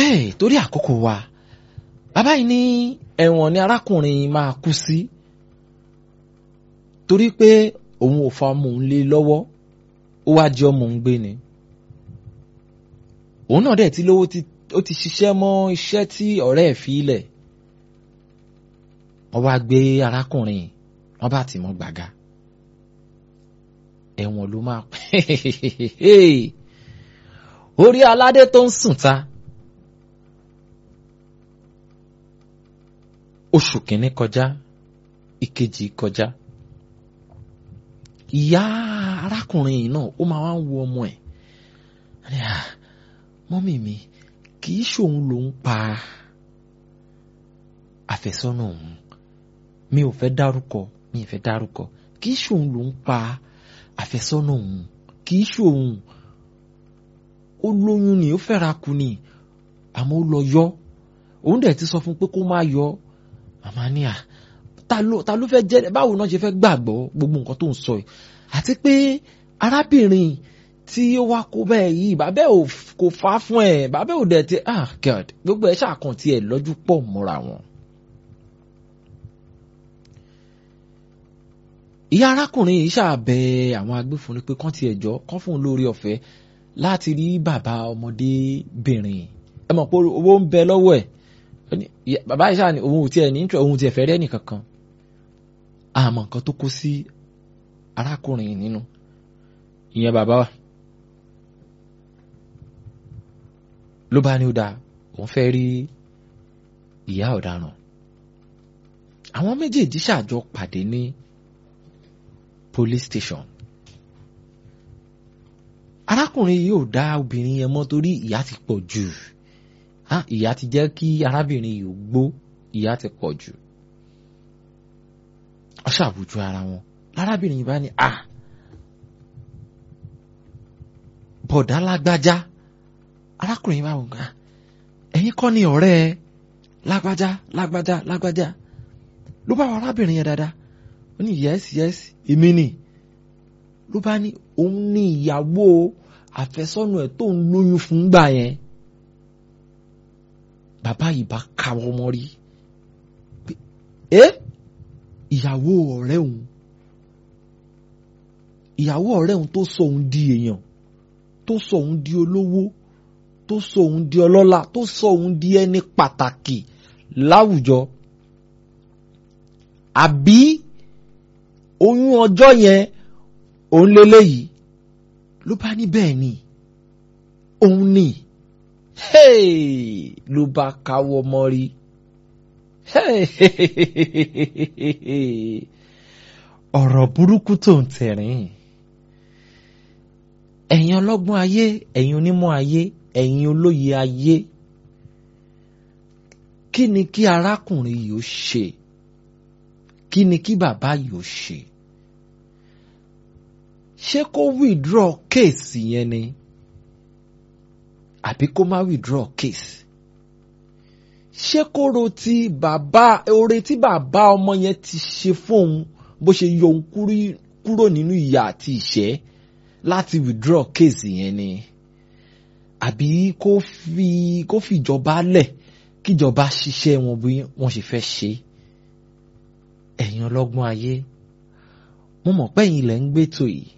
Hey, torí àkókò wa bàbá yìí ní ẹ̀wọ̀n ni arákùnrin máa kú sí torí pé òun ò fa ọmọ òun lé lọ́wọ́ ó wá jẹ́ ọmọ òun gbé ni òun náà dẹ̀ ti lówó ó ti ṣiṣẹ́ mọ́ iṣẹ́ tí ọ̀rẹ́ ẹ̀ fi lẹ̀ wọ́n wá gbé arákùnrin wọ́n bá tì mọ́ gbàgà ẹ̀wọ̀n ló máa orí aládé tó ń sùn ta oṣù kìíní kọjá ìkejì kọjá ìyá arákùnrin yìí náà ó máa wá ń wo ọmọ ẹ̀ mọ́mì mi kì í ṣòun ló ń pa àfẹ́sọ́nà òun mi ò fẹ́ dárúkọ mi ò fẹ́ dárúkọ kì í ṣòun ló ń pa àfẹ́sọ́nà òun kì í ṣòun ó lóyún ni ó fẹ́ra kù ni àmọ́ ó lọ yọ òun dẹ̀ ti sọ fún pé kó má yọ màmá ní à ta ló ta ló fẹ́ jẹ́ báwo náà ṣe fẹ́ gbàgbọ́ gbogbo nǹkan tó ń sọ yìí àti pé arábìnrin tí ó wá kó bẹ́ẹ̀ yìí bàbá ò kò fà á fún ẹ̀ bàbá ò dẹ̀ ti ah god gbogbo ẹ̀ ṣàkàn tiẹ̀ lọ́jú pọ̀ mọ́ra wọn. ìyá arákùnrin yìí ṣàbẹ àwọn agbófinró pé kán tiẹ̀ jọ kán fún un lórí ọ̀fẹ́ láti rí bàbá ọmọdébìnrin ẹ mọ̀ pé owó ń bẹ lọ́wọ́ ẹ̀ bàbá yìí ṣáà ní òun ò tiẹ̀ ní òun ò tiẹ̀ fẹ́ rí ẹnìkankan àmọ́ nǹkan tó kó sí arákùnrin nínú ìyẹn bàbá wa ló bá ní ó dáa òun fẹ́ rí ìyá ọ̀daràn àwọn méjèèjì ṣàjọ pàdé ní police station arákùnrin yìí ò dá obìnrin yẹn mọ́ torí ìyà ti pọ̀ jù ìyà ti jẹ́ kí arábìnrin yìí gbó ìyà ti pọ̀ jù ọ ṣàbùjú ara wọn lárábìnrin yìí bá ní à bọ̀dá lágbájá arákùnrin yìí bá wò ká ẹ̀yin kọ́ ni ọ̀rẹ́ ẹ lágbájá lágbájá lágbájá ló bá wọ arábìnrin yẹn dáadáa ó ní yẹ́sì yẹ́sì èmi ni ló bá ní òun ní ìyàwó àfẹ́sọ́nà ẹ̀ tó ń lóyún fún gbà yẹn bàbá yìí bá káwọ́ mọ́ rí ẹ ìyàwó ọ̀rẹ́ òun ìyàwó ọ̀rẹ́ òun tó sọ òun di èèyàn tó sọ òun di olówó tó sọ òun di ọlọ́lá tó sọ òun di ẹni pàtàkì láwùjọ àbí oyún ọjọ́ yẹn òun lélẹ́yìí ló bá ní bẹ́ẹ̀ ni òun ni ló bá káwọ́ mọ́rí ọ̀rọ̀ burúkú tó ń tẹ̀rín ẹ̀yin ọlọ́gbọ́n ayé ẹ̀yin onímọ̀ ayé ẹ̀yin olóye ayé kí ni kí arákùnrin yìí ó ṣe kí ni kí bàbá yìí ó ṣe ṣé kó withdraw case yẹn ni àbí kó má withdraw case ṣé kó ro ti bàbá oore tí bàbá ọmọ yẹn ti ṣe fóun bó ṣe yọ òun kúrò nínú ìyà àti ìṣẹ́ láti withdraw case yẹn ni àbí kó fi kó fi ìjọba lẹ̀ kíjọba ṣiṣẹ́ wọn bí wọ́n ṣe fẹ́ ṣe ẹ̀yin ọlọ́gbọ́n ayé mo mọ̀ pé ẹ̀yin lẹ̀ ń gbétò yìí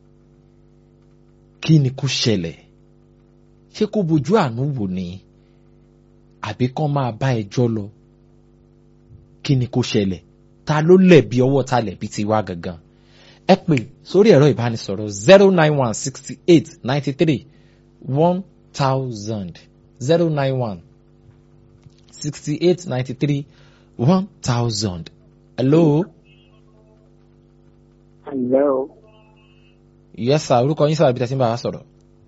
kí ni kó ṣẹlẹ̀ ṣé kó bojú àánú wò ni àbí kán máa bá ẹjọ́ lọ kí ni kó ṣẹlẹ̀ ta ló lẹ̀bi ọwọ́ ta lẹ̀bi ti wá gangan ẹ pè sórí ẹ̀rọ ìbánisọ̀rọ̀ zero nine one sixty eight ninety three one thousand zero nine one sixty eight ninety three one thousand hello. hello. yes sir orúkọ yín sábà bí tẹ́sí ń bá wa sọ̀rọ̀.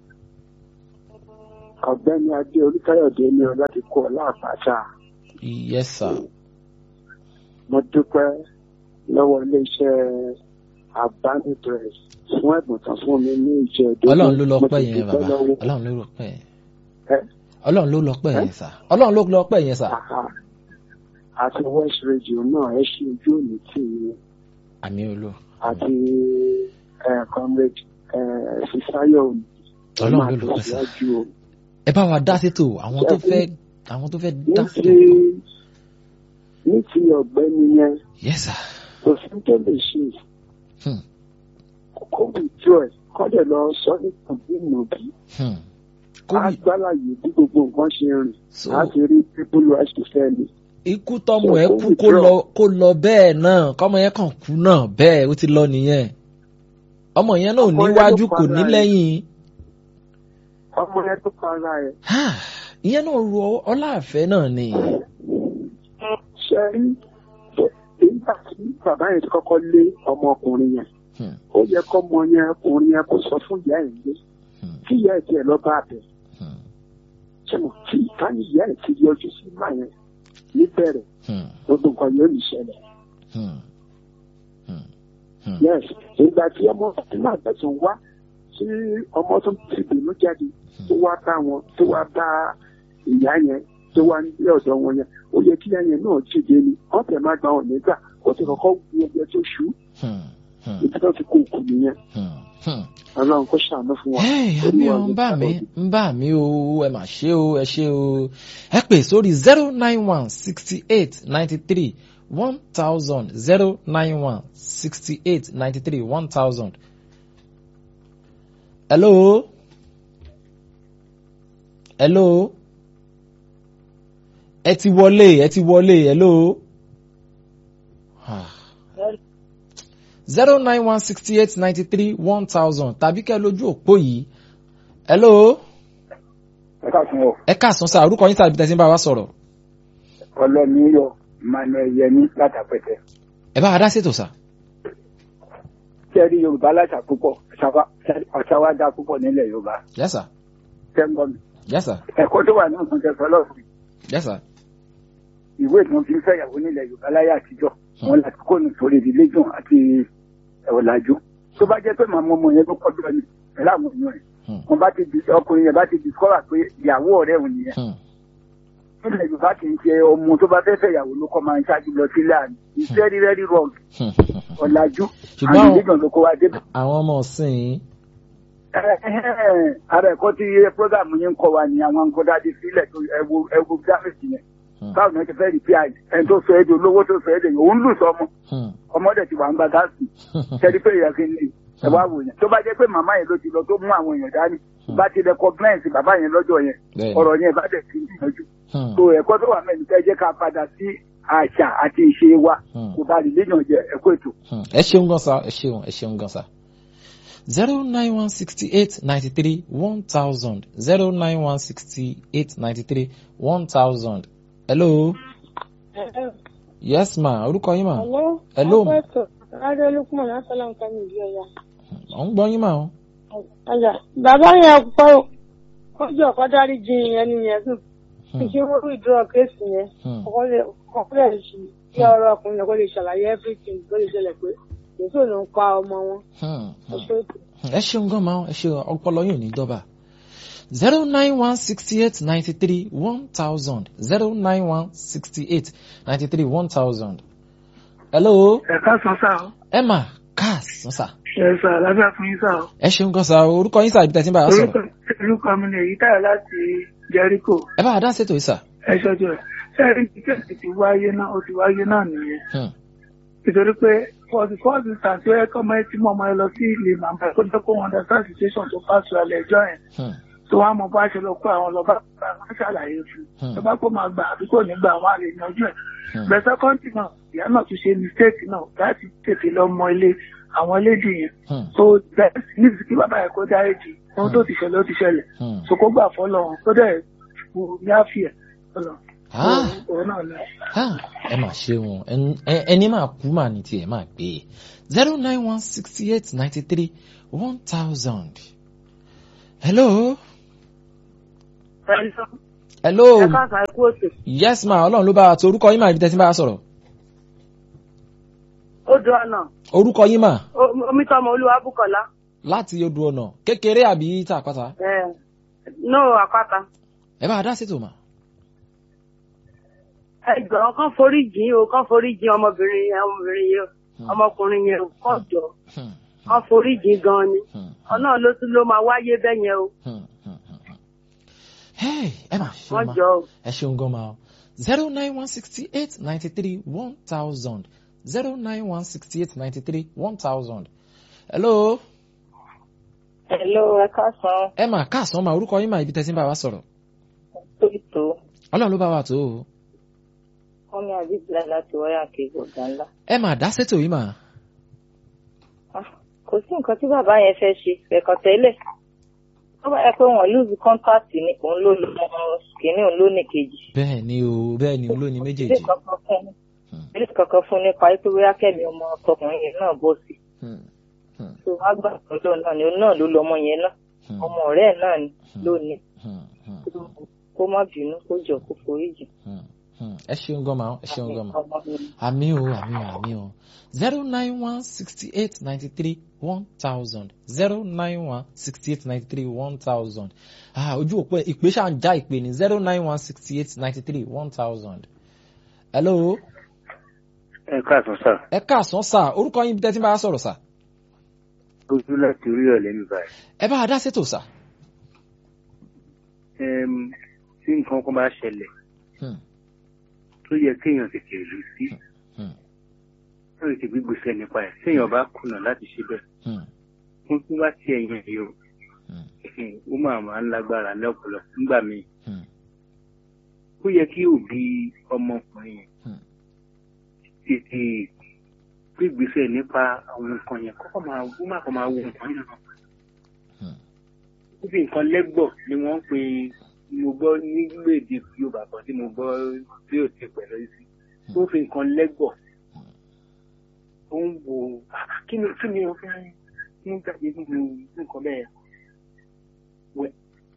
ọ̀gbẹ́ni adé olùkáyọ̀dé ní ọ láti kó ọ láàpáṣá. yes sir. mo dúpẹ́ lọ́wọ́ iléeṣẹ́ abánidress fún ẹ̀bùn tán fún mi ní ìjẹ́ ìdókòwò. ọlọ́run ló lọ pẹ́ yẹn bàbá ọlọ́run ló lọ pẹ́ yẹn. ọlọ́run ló lọ pẹ́ yẹn sà ọlọ́run ló lọ pẹ́ yẹn sà. àti west radio náà ẹ ṣe ojú òní tì í. àmì olú. àti comrade fisayo òní. ọlọ́run ló lọ pẹ́ sà. ẹ bá wa dá sétò àwọn tó fẹ́ àwọn tó fẹ́ ní dá ti sétò. ní ti ọ̀gbẹ́ni yẹn yes sir. kò sí tó lè ṣe Hmm. kó withdraw ẹ̀ kọ́ dẹ̀ lọ sọ ní tàbí ìnàbí Hmm. á Covid gbálàyé bí gbogbo nǹkan ṣe rìn so á ti rí people rights to fair ni. ikú tọmọ ẹ So, kú kó kó withdraw. lọ kó lọ bẹ́ẹ̀ náà kọ́mọ yẹn kàn kú náà bẹ́ẹ̀ ó ti lọ nìyẹn ọmọ yẹn náà ò Ọmọ yẹn níwájú ló kò ní para ẹ̀. lẹ́yìn ọmọ yẹn tó para ẹ̀ Ah, ìyẹn náà ru ọláàfẹ́ náà ni ṣe rí nígbà tí bàbá yẹn ti kọ́kọ́ lé ọmọkùnrin yẹn Hmm. ó yẹ kọ́mọ yẹn ọkùnrin yẹn kó sọ fún ìyá ẹ̀ lé Hmm. kí ìyá ẹ̀ tiẹ̀ lọ bá bẹ̀ Hmm. ṣe mọ̀ tí ìkànnì ìyá ẹ̀ ti yọjú sí máa yẹn níbẹ̀rẹ̀ Hmm. gbogbo nǹkan yóò ní ṣẹlẹ̀. Hmm. Hmm. Hmm. yes ìgbà tí ọmọ náà tẹ̀sán wá tí ọmọ tó ti bínú jáde tó wá bá wọn tó wá bá ìyá yẹn tó wá ní ọ̀dọ̀ wọn yẹn ó yẹ kí ìyá yẹn náà jíde ni wọ́n tẹ̀ máa gba wọn nígbà ó ti kọ́kọ́ wú ọjọ́ tó ṣú Hmm. Hmm. ibi tó ti kó òkú nìyẹn Hmm. Hmm. ọlọ́run kó ṣàánú fún wa. Hey, Olúwa àmì ò ló ń bà mí sábà ń bà mí o ẹ mà ṣe o ẹ ṣe o ẹ pè sórí zero nine one sixty eight ninety three one thousand zero nine one sixty eight ninety three one thousand. hello hello ẹ ti wọlé ẹ ti wọlé hello. zero nine one sixty eight ninety three one thousand tàbí kẹ́ lójú òpó yìí. hello ẹ káàsán o ẹ káàsán sáà orúkọ yín tàbí tẹ̀sí ń bá wa sọ̀rọ̀. ọlọ́ni yọ emmanuel yẹmi látàpẹtẹ ẹ bá wa dá sétò sá. kẹrí yorùbá láṣà púpọ̀ àṣà wa dá púpọ̀ nílẹ̀ yorùbá yes sir kẹ́ńgọ́ mi yes sir ẹ̀kọ́ tó wà ní ọ̀sán kẹfẹ́ lọ́sùn yes sir. ìwé tí wọ́n fi ń fẹ́yàwó nílẹ̀ yorùbá láyé àtijọ́ wọn láti kó nù sórí religion àti ọ̀làjú tó bá jẹ́ pé màmá ọmọ yẹn ló kọ́ bí ọ̀nì pẹ̀lú àwọn èèyàn rẹ̀ Hmm. wọn bá ti di ọkùnrin yẹn bá ti discover pé ìyàwó ọ̀rẹ́ òun nìyẹn Hmm. nílẹ̀ yorùbá kì í ṣe ọmọ tó bá fẹ́ fẹ́yàwó ló kọ́ máa ń ṣáájú lọ sílé àná it's very very wrong Hmm. ọ̀làjú Ṣùgbọ́n àti àwọn- religion ló kó wa débẹ̀. àwọn ọmọ ọ̀sìn ara ẹ̀kọ́ tí program yín ń kọ́ wa ni àwọn nǹkan dáadé sílẹ̀ tó ẹwu ẹwu dáfẹ̀sì yẹn Hmm. báwo ni wọ́n ti fẹ́ rí pí ẹni tó sọ èdè olówó tó sọ èdè òun lù sọmọ Hmm. ọmọdé ti wà ń gba gáàsì ṣẹ́ni pé ìyá kìíní ẹ wá wò yẹn tó bá jẹ́ pé màmá yẹn ló ti lọ tó mú àwọn èèyàn dání bá ti recognize bàbá yẹn lọ́jọ́ yẹn Bẹ́ẹ̀ni. ọ̀rọ̀ yẹn bá dẹ̀ ti gbìyànjú Hmm. so ẹ̀kọ́ tó wà mẹ́rin fẹ́ jẹ́ ká padà sí àṣà àti ìṣe wa Hmm. kò bá religion jẹ ẹ̀kọ́ ètò. Hmm. ẹ ṣeun gan sa ẹ ṣeun ẹ ṣeun gan sa. zero nine one sixty eight ninety three one thousand zero nine one sixty eight ninety three one thousand. hello yes ma orúkọ yín ma Hello. Hello. Akweto. Adé Lukman Asalaam Kami ìdí ọ̀yà. ọ̀ ń gbọ́ yín ma o. Ọjà. Bàbá yẹn kọ́ kọjú ọ̀kọ́ dárí jin ẹni yẹn sùn. Hmm. Ìṣe wọ́n rí ìdúró kéèsì yẹn. Hmm. Ọkọ lè kọ́kọ́ lè ṣì kí ọ̀rọ̀ ọkùnrin yẹn kó lè ṣàlàyé everything tó lè ṣẹlẹ̀ pé Jésù ló ń pa ọmọ wọn. Hmm. Ẹ Hmm. ṣe é tó. ẹ ṣeun gan ma ẹ ṣe ọpọlọ yóò ní dọ́bà zero nine one sixty eight ninety three one thousand zero nine one sixty eight ninety three one thousand. hello ẹ̀ka sàn sá o emma káàsán sà ẹ̀ sà lábẹ́ fún yín sá o ẹ ṣeun gan sa orúkọ yín sà ibi tẹ̀sí ń bá a sọ̀rọ̀ orúkọ orúkọ mi ni èyí táyà láti jẹ́ríkò ẹ bá a dá ṣètò yìí sà. ẹ ṣojú ẹ̀ sẹ́ẹ̀rì tíkẹ́ẹ̀tì ti wáyé náà ó ti wáyé náà nìyẹn Hmm. nítorí pé for the first instance ó yẹ kọ́ ọmọ ẹ tí mo ọmọ ẹ lọ sí ilé màmá ẹ kó jẹ́ kó wọn understand situation tó pass through alẹ́ ẹjọ́ yẹn Hmm. tó wá mọ bá ṣe lọ kó àwọn lọ bá bá wọn ṣàlàyé fún Hmm. un tó bá kó máa gbà àbí kò ní gbà wọn àlè yanjú ẹ̀ Hmm. bẹ̀sẹ̀ kọ́ńtì náà ìyá náà tún ṣe mistake náà láti tètè lọ mọ ilé àwọn lédè yẹn Hmm. so bẹ́ẹ̀ níbi kí bàbá yẹn kó dáríjì ohun tó ti ṣẹlẹ̀ ó ti ṣẹlẹ̀ Hmm. so kó gbà fọlọ́ wọn kó dẹ̀ kú ní àfihàn fọlọ́ Ah. òun náà lẹ. Ah, ẹ máa ṣe wọn Ẹn- ẹni máa kú mà ní tiẹ̀ máa gbé e zero nine one sixty eight ninety three one thousand. hello. hello. Ẹ káàsán ikú òsè. yes ma ọlọ́run ló bá wa tó orúkọ yín mà ibi tẹ́sí bá wa sọ̀rọ̀. Odò ọ̀nà. orúkọ yín mà Omítọ́mọ Olúwa Bùkọ́lá. láti odò ọ̀nà kékeré àbí tá àpáta. No àpáta. ẹ bá a dá sétò mà. Ẹgbẹ̀rún kan forí jìn o, kan forí jìn ọmọbìnrin yẹn, ọmọbìnrin yẹn, ọmọkùnrin yẹn, kọ́ jọ. Hmm, Kan forí jìn gan ni. hmm, Ọ̀nà ló tún ló máa wáyé bẹ́ẹ̀ yẹn o. hmm, hmm, hmm, hmm. Hey, ẹ mà ṣe wọ́n ma jọ ẹ ṣeun gan ma o zero nine one sixty eight ninety three one thousand zero nine one sixty eight ninety three one thousand. hello Hello, ẹ káàsán ẹ mà káàsán ma orúkọ yín mà ibi tẹ́sí ń bá wa sọ̀rọ̀ tóyìtó ọlọ́run ló bá wa tó o wọ́n ní àbíbílẹ̀ láti wáyà kejì ọ̀gá ńlá. ẹ mà dá sétò yìí mà Ah, kò sí nǹkan tí bàbá yẹn fẹ́ ṣe ẹ̀kan tẹ́lẹ̀ tó bá yẹ pé wọ́n lose contact ni òun ló lọ kìíní òun ló ní kejì. bẹ́ẹ̀ ni o bẹ́ẹ̀ ni olóyin ilé méjèèjì kankan fún Hmm. ilé kankan fún nípa pé bóyá kẹ́mi ọmọ ọkùnrin yẹn náà bọ̀ sí. Hmm, hmm, tó wá gbà pẹ̀lú náà ni òun náà ló lọ ọmọ yẹn náà hmm, ọmọ ọ̀rẹ́ ẹ̀ náà ni lónìí hmm, hmm, kó má bínú kó jọ kó foríjì. hmm, hmm. ẹ ṣeun gan ma o, ẹ ṣeun gan ma ọmọ mi àmì o àmì o àmì o zero nine one sixty eight ninety three one thousand zero nine one sixty eight ninety three one thousand ah ojú òpó ẹ ìpè ṣáà ń já ìpè ní zero nine one sixty eight ninety three one thousand hello ẹ káàtó sá ẹ káàsán sà orúkọ yín bí tẹ́tí bá a sọ̀rọ̀ sà ojú láti orí ọ̀lẹ́ mi báyìí. ẹ bá a dá sétò sà. Ẹm, tí nǹkan kan bá ṣẹlẹ̀ Hmm, tó yẹ kéèyàn tètè rí sí hmm, ó lè ti gbígbèsè nípa ẹ̀ téèyàn bá kùnà láti ṣe bẹ́ẹ̀ hmm, fún tí wá sí ẹ̀yìn ẹ̀ yóò hmm, ó máa máa ń lágbára ní ọ̀pọ̀lọpọ̀ nígbà míì hmm, ó yẹ kí òbí ọmọkùnrin yẹn Hmm. tètè gbígbèsè nípa àwọn nǹkan yẹn kọ́kọ́ máa ó má kọ́ máa wo nǹkan yẹn náà hmm. ó fi nǹkan lẹ́gbọ̀ ni wọ́n ń pè mo gbọ́ nígbèdè Yorùbá kan tí mo gbọ́ tí ò ti pẹ̀lú sí ó fi nǹkan lẹ́gbọ̀ ó ń wo "Ah, kí ni kí ni o fẹ́ mú jáde nínú nǹkan bẹ́ẹ̀ wẹ̀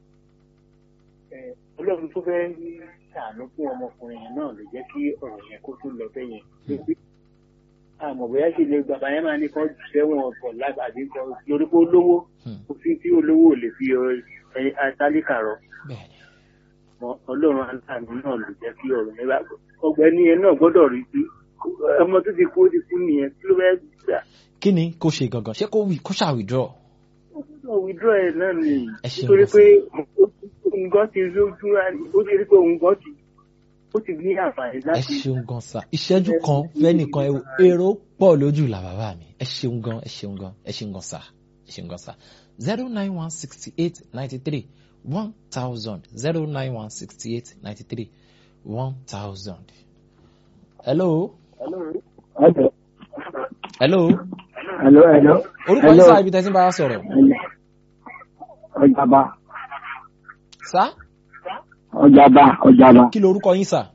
ẹ̀ ọlọ́run tó fẹ́ ṣàánú fún ọmọkùnrin yẹn náà ló jẹ́ kí ọ̀rọ̀ yẹn kó tó lọ bẹ́ẹ̀ yẹn lórí àmọ̀ bóyá ṣe lè bàbá yẹn máa ní kán jù sẹ́wọ̀n ọ̀pọ̀ lágbàdì kan lórí pé olówó Hmm. kò sí tí olówó ò lè fi ẹ atálíkà rọ bẹ́ẹ̀ni mọ ọlọ́run aláàánú náà ló jẹ́ kí ọ̀rọ̀ yẹn bá ọgbẹ́ni yẹn náà gbọ́dọ̀ rí sí ọmọ tó ti kú ó ti kú nìyẹn kí ló fẹ́ gbà kí ni kó ṣe gangan ṣé kó wí kó ṣáà withdraw. ó gbọ́dọ̀ withdraw ẹ̀ náà ni Ẹ ṣeun nítorí gan pé òun gan ti lójú ó ti rí pé òun gan ti ó ti ní àǹfààní ẹ láti ṣeun gan sa ìṣẹ́jú kan fẹ́nìkan ẹ- èrò pọ̀ lójú là bàbá mi ẹ ṣeun gan ẹ ṣeun gan ẹ ṣeun gan sa ẹ ṣeun gan sa zero nine one sixty eight ninety three one thousand zero nine one sixty eight ninety three one thousand. hello Hello. hello Hello, hello. orúkọ yín sáà ibi tẹ́sí bá a sọ̀rọ̀ Ọjàba, sá ọjàba, ọjàba. kí ló orúkọ yín sà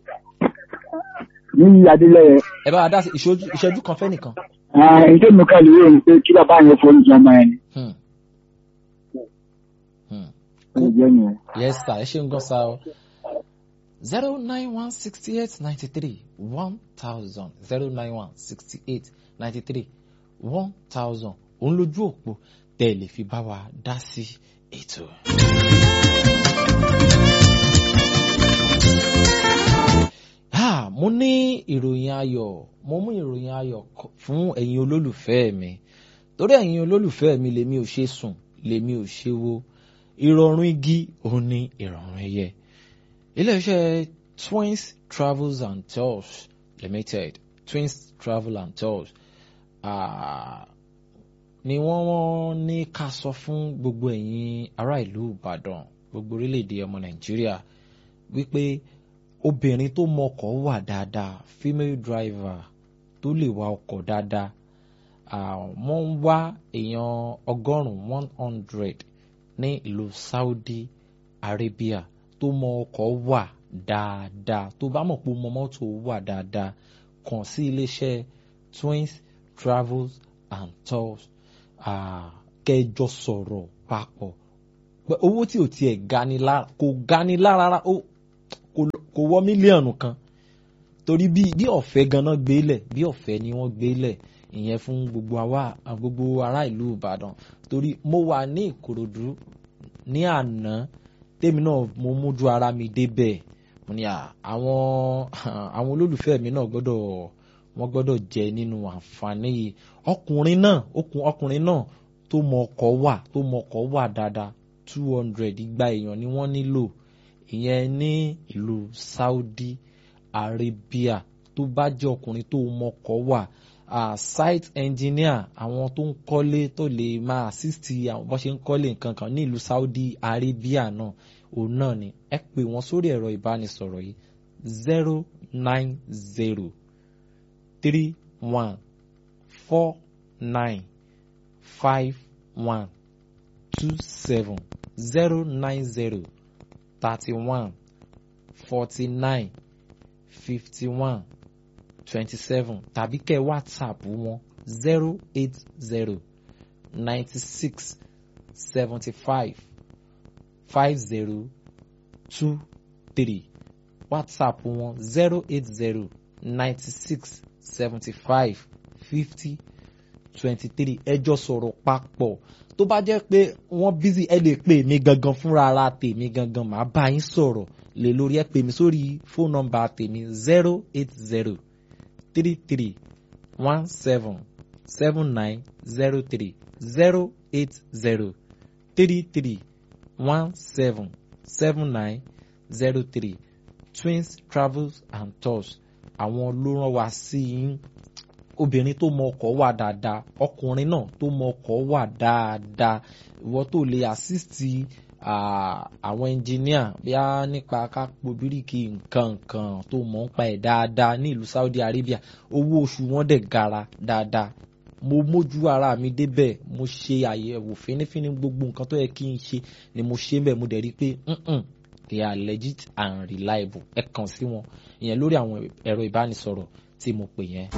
Ní Adélẹ́yẹ, ẹ bá a dá sí ìṣojú- ìṣẹ́jú kan fẹ́nìkan. ìṣe mi kàlù yóò ní pé kí bàbá yẹn forí jẹ ọmọ yẹn. Hmm. Hmm. Ó jẹ́ nìyẹn. Yes, sir. Ẹ ṣeun gan sa o. zero nine one sixty eight ninety three one thousand zero nine one sixty eight ninety three one thousand òun lójú òpó tẹ́ ẹ lè fi bá wa dá sí ètò. Ah, mo ní ìròyìn ayọ̀ mo mú ìròyìn ayọ̀ kọ- fún ẹ̀yin olólùfẹ́ mi torí ẹ̀yin olólùfẹ́ mi lèmi ò ṣe sùn lèmi ò ṣe wo ìrọ̀rùn igi òun ni ìrọ̀rùn ẹyẹ iléeṣẹ́ twins travels and tours limited twins travel and tours ah, ni wọ́n wọ́n ní ká sọ fún gbogbo ẹ̀yin ará ìlú ìbàdàn gbogbo orílẹ̀-èdè ọmọ nàìjíríà wípé obìnrin tó mọkọ̀ wà dáadáa female driver tó lè wa ọkọ̀ dáadáa ah, wọ́n ń wá èèyàn ọgọ́rùn-ún one hundred ní ìlú Saudi Arabia tó mọ ọkọ̀ wà dáadáa tó bá mọ̀ pé ó mọ mọ́tò wà dáadáa kàn sí iléeṣẹ́ Twins Travels and Tours ah, kẹjọ sọ̀rọ̀ papọ̀ pé owó tí ò tiẹ̀ gani lára kò gani lára rárá, ó kò kò wọ mílíọ̀nù kan torí bí bí ọ̀fẹ́ ganan gbélẹ̀ bí ọ̀fẹ́ ni wọ́n gbélẹ̀ ìyẹn fún gbogbo àwa gbogbo ará ìlú Ìbàdàn torí mo wà ní Ìkòròdú ní àná tèmi náà mo mójú ara mi débẹ̀ mo ní à, àwọn àwọn olólùfẹ́ mi náà gbọ́dọ̀ wọ́n gbọ́dọ̀ jẹ nínú àǹfààní yìí ọkùnrin náà okùn ọkùnrin náà tó mọ ọkọ̀ wà tó mọ ọkọ̀ wà dáadáa two hundred igba èèyàn ni wọ́n nílò ìyẹn ní ìlú Saudi Arabia tó bá jẹ́ ọkùnrin tó mọkọ̀ wà uh, site engineer àwọn tó ń kọ́lé tó lè máa assist àwọn bó ṣe ń kọ́lé nǹkan kan ní ìlú Saudi Arabia náà òun náà ni ẹ pè wọ́n sórí ẹ̀rọ ìbánisọ̀rọ̀ yìí zero nine zero three one four nine five one two seven zero nine zero thirty one forty nine fifty one twenty seven tàbí kẹ́ whatsapp wọn zero eight zero ninety six seventy five five zero two three whatsapp wọn zero eight zero ninety six seventy five fifty twenty three ẹjọ́ sọ̀rọ̀ papọ̀ tó bá jẹ́ pé wọ́n busy ẹ lè pè mí gangan fúnra ara tèmi gangan màá bá yín sọ̀rọ̀ lè lórí ẹ pè mí sórí fóònù nọ́mbà tèmi zero eight zero three three one seven seven nine zero three zero eight zero three three one seven seven nine zero three twins travels and tours àwọn ló rán wa sí yín obìnrin tó mọ ọkọ̀ wà dáadáa ọkùnrin náà tó mọ ọkọ̀ wà dáadáa ìwọ tó lè assist àwọn engineer bí a nípa kápò bíríkì nǹkan nǹkan tó mọ̀ ń pa ẹ̀ dáadáa ní ìlú Saudi Arabia owó oṣù wọn dẹ̀ gara dáadáa mo mójú ara mi débẹ̀ mo ṣe àyẹ̀wò fínífíní gbogbo nǹkan tó yẹ kí n ṣe ni mo ṣe bẹ́ẹ̀ mo dẹ̀ rí i pé they are legit and reliable ẹ kàn sí wọn ìyẹn lórí àwọn ẹ̀rọ ìbánisọ̀rọ̀ tí mo pè yẹn.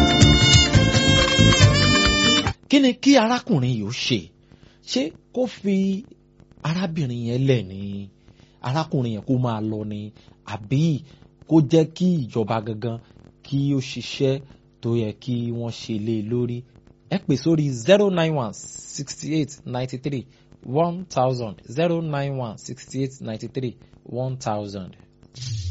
kí ni kí arákùnrin yìí ó ṣe ṣé kó fi arábìnrin yẹn lẹ̀ ní arákùnrin yẹn kó máa lọ ni àbí kó jẹ́ kí ìjọba gangan kí ó ṣiṣẹ́ tó yẹ kí wọ́n ṣe lé e lórí ẹ pè sórí zero nine one sixty eight ninety three one thousand zero nine one sixty eight ninety three one thousand.